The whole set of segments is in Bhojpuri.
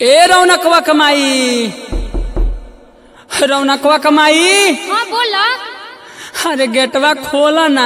ए रौनकवा कमाई रौनकवा कमाई हाँ बोला अरे गेटवा खोला ना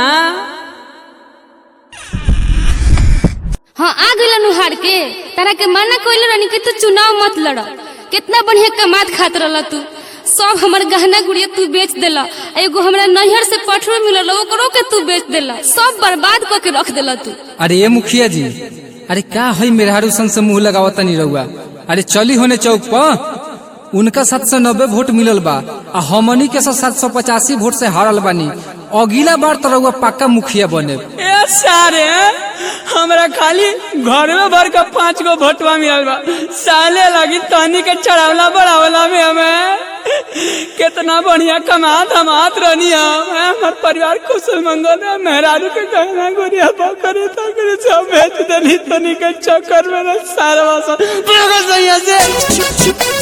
हाँ आ गइल नुहार के तारा के मना कइले रहनी कि तू चुनाव मत लड़ कितना बढ़िया कमात खात रहल तू सब हमर गहना गुड़िया तू बेच देला आ एगो हमरा नैहर से पठरो मिलल ओकरो के तू बेच देला सब बर्बाद क के रख देला तू अरे ये मुखिया जी अरे का है मेहरारू संग से मुंह लगावता नहीं रहुआ अरे चली होने चौक पर उनका सात सौ नब्बे वोट मिलल बा आ हमनी के सात सौ पचासी वोट से हारल बानी अगला बार तो रहुआ पक्का मुखिया बने ए सारे हमरा खाली घर में भर का पांच गो भोटवा मिलल बा साले लगी तनी के चढ़ावला बढ़ावला में हमें कितना बढ़िया कमात हमात रहनी हम हमार परिवार कुशल मंगल है मेहरारू के गहना गुड़िया बकरे तकरे सब बेच देनी तनी के चक्कर में ना सारा वासा पूरा सही से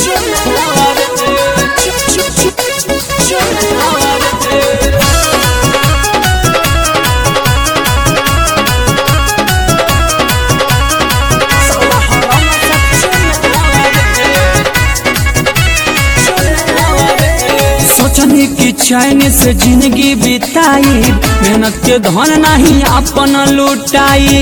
सोचने की चैन से जिंदगी बिताई मेहनत के धन नहीं अपन लुटाई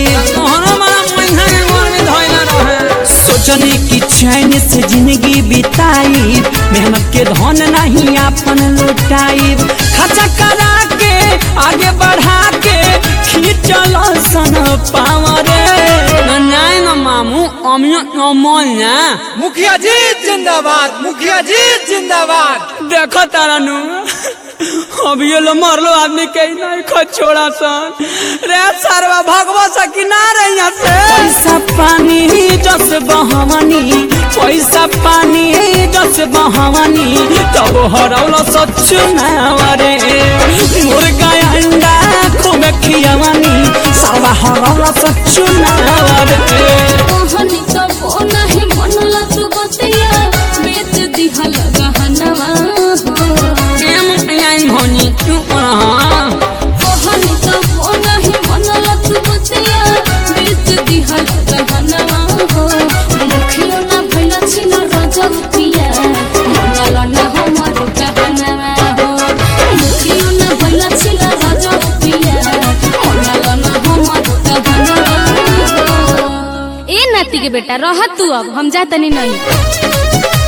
सोचने की चैन से जिंदगी बिताई मेहनत के धन नहीं अपन लुटाई खर्चा करा के आगे बढ़ा के खींचल सन पावरे नहीं न मामू अमियो अमल ना मुखिया जी जिंदाबाद मुखिया जी जिंदाबाद देखो तारा नु अभी ये लो मरलो आदमी के नहीं खो छोड़ा सन रे सरवा भगवा सकी ना रे यहाँ से पैसा पानी जस बहवानी पैसा पानी जस बहवानी तब हरौलो सच नावरे मुर्गा अंडा खूब खियावानी सरवा हरौलो सच नावरे कहनी तब नाही मनला तू बतिया बेच दिहल गहनवा होनी क्यों रहा कहनी तब नाही मनला तू बतिया बेच दिहल गहनवा मुखियो ना भइला छिन रजतिया मनला ना हमर गहनवा मुखियो ना भइला छिन रजतिया मनला ना हमर गहनवा ए नाती के बेटा रह तू अब हम जा तनी नहीं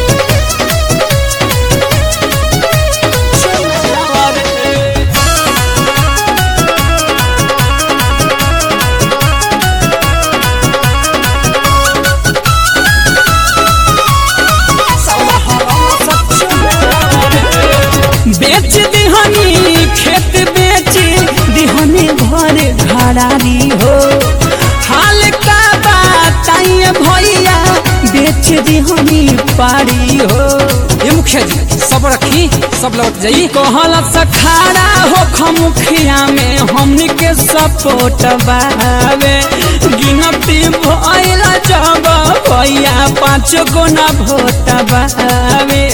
बेच दिहनी खेत बेच दिहनी घर घरारी हो हाल का बताइए भैया बेच दिहनी पारी हो ये मुखिया जी सब रखी सब लौट जाई कहल सखाड़ा हो खमुखिया में हमनी के सपोर्ट बावे गिनती भइला जब भैया पाँच गो ना भोट बावे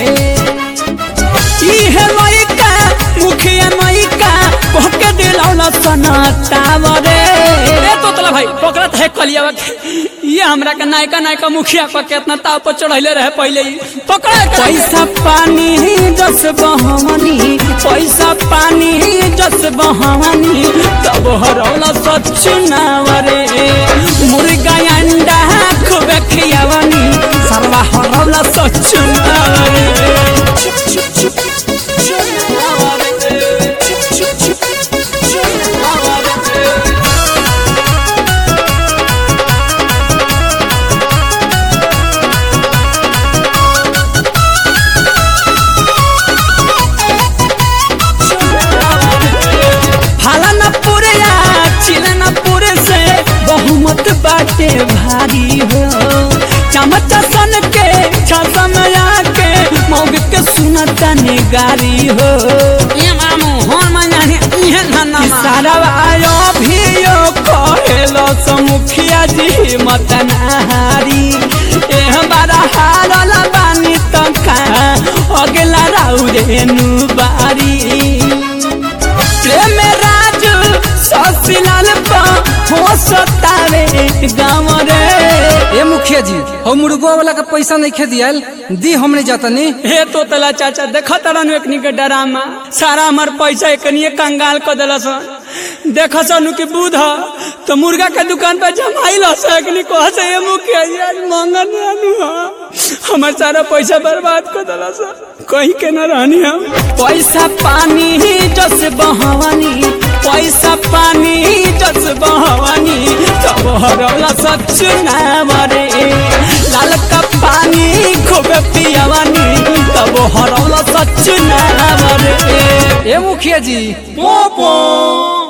इहे लइका मुखिया लइका कहके दिलौला सनतावरे ए तोतला भाई पकड़त है कलियावा के ये हमरा के नायका नायका मुखिया पर केतना ताव पर चढ़ैले रहे पहले ही पकड़े पैसा पानी जस बहवानी पैसा पानी जस बहवानी तब हरौला सच नावरे मुर्गा अंडा खूब खियावानी सरवा हरौला सच नावरे हालाना पूरे या चिलना पूरे से बहुमत बाटे भारी हो चमच सन के छसम के मौग के सुनता गारी हो ये मामू होन मनाने ये नन्ना सारा आयो भी यो कहेलो समुखिया जी मत नहारी ए हमारा हारल बानी तका अगला राउरे नु बारी प्रेम राज ससिलाल पा हो सतावे गाँव रे ए मुखिया मुखिया जी हम मुर्गो वाला के पैसा नहीं खे दियल दी हमने जातनी हे तो तला चाचा देख तरन एकनी के डरामा सारा हमार पैसा एकनी कंगाल क देलस देख सनु की बूध तो मुर्गा के दुकान पर जमाइल हस एकनी कह से ये मुखिया जी आज मंगन रहनु ह हमार सारा पैसा बर्बाद क देलस कहीं के न रहनी हम पैसा पानी जस बहवानी पैसा पानी जस बहवानी तब हरौला सच ना मरे लाल का पानी खूब पियावानी तब हरौला सच ना मरे ए मुखिया जी पोपो